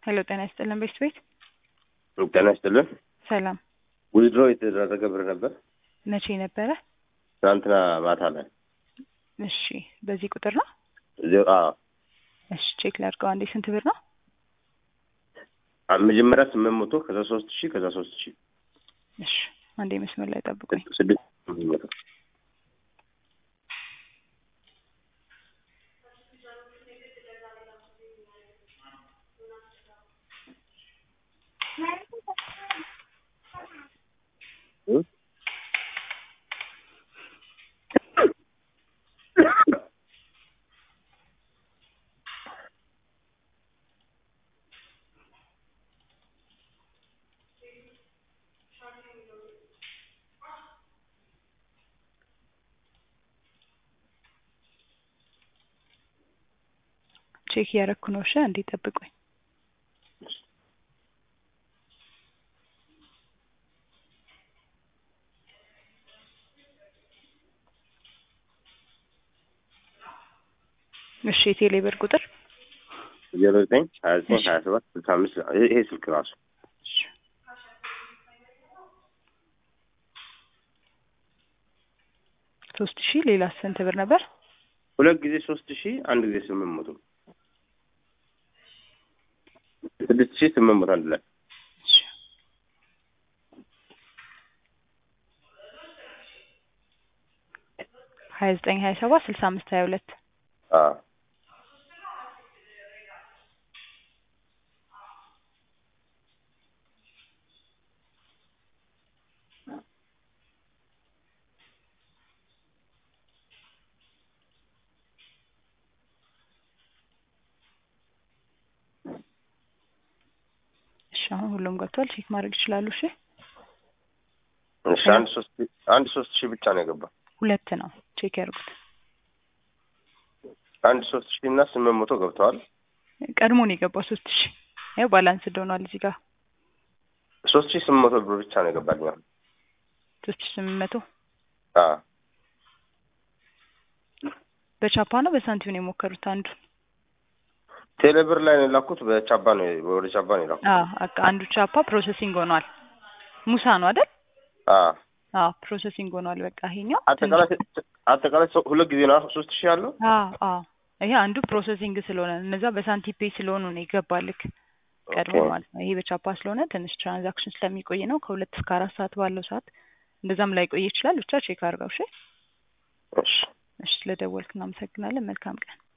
ሄሎ ጤና ይስጥልን ቤት ቤት ጤና ይስጥልን። ሰላም ዊዝድሮ የተደረገ ብር ነበር መቼ ነበረ? ትናንትና ማታ ላይ እሺ በዚህ ቁጥር ነው? ዜሮ አዎ፣ እሺ ቼክ ላድርገው አንዴ ስንት ብር ነው? አ- መጀመሪያ ስምንት መቶ ከዛ ሶስት ሺህ ከዛ ሶስት ሺህ እሺ አንዴ መስመር ላይ ጠብቁኝ። ስድስት ስምንት መቶ እ? ቼክ እያረኩ ነው። እሺ አንዴ ጠብቁኝ። እሺ የቴሌ ብር ቁጥር ዜሮ ዘጠኝ ሀያ ዘጠኝ ሀያ ሰባት ስልሳ አምስት ይሄ ይሄ ስልክ ራሱ እሺ። ሶስት ሺህ ሌላ ስንት ብር ነበር? ሁለት ጊዜ ሶስት ሺህ አንድ ጊዜ ስምንት መቶ ስድስት ሺህ ስምንት መቶ አንድ ላይ እሺ። ሀያ ዘጠኝ ሀያ ሰባት ስልሳ አምስት ሀያ ሁለት አዎ እሺ አሁን ሁሉም ገብቷል። ቼክ ማድረግ ይችላሉ። እሺ እሺ አንድ ሶስት አንድ ሶስት ሺህ ብቻ ነው የገባ ሁለት ነው። ቼክ ያድርጉት። አንድ ሶስት ሺህ እና ስምንት መቶ ገብተዋል። ቀድሞ ነው የገባው ሶስት ሺህ ያው ባላንስ ሆኗል እዚህ ጋር ሶስት ሺህ ስምንት መቶ ብር ብቻ ነው የገባልኝ አሁን። ሶስት ሺህ ስምንት መቶ አዎ በቻፓ ነው በሳንቲም ነው የሞከሩት አንዱ ቴሌብር ላይ ነው የላኩት። በቻባ ነው ወደ ቻባ ነው የላኩት። አዎ በቃ አንዱ ቻፓ ፕሮሰሲንግ ሆኗል። ሙሳ ነው አይደል? አዎ አዎ ፕሮሰሲንግ ሆኗል። በቃ ይሄኛው አጠቃላይ አጠቃላይ ሰው- ሁለት ጊዜ ነው ሶስት ሺህ ያለው። አዎ አዎ ይሄ አንዱ ፕሮሰሲንግ ስለሆነ እነዛ በሳንቲም ፔይ ስለሆኑ ነው ይገባልክ ቀድሞ ኦኬ። ማለት ነው። ይሄ በቻፓ ስለሆነ ትንሽ ትራንዛክሽን ስለሚቆይ ነው ከሁለት እስከ አራት ሰዓት ባለው ሰዓት እንደዛም ላይ ቆይ ይችላል። ብቻ ቼክ አድርገው። እሺ እሺ እሺ፣ ስለደወልክ እናመሰግናለን። መልካም ቀን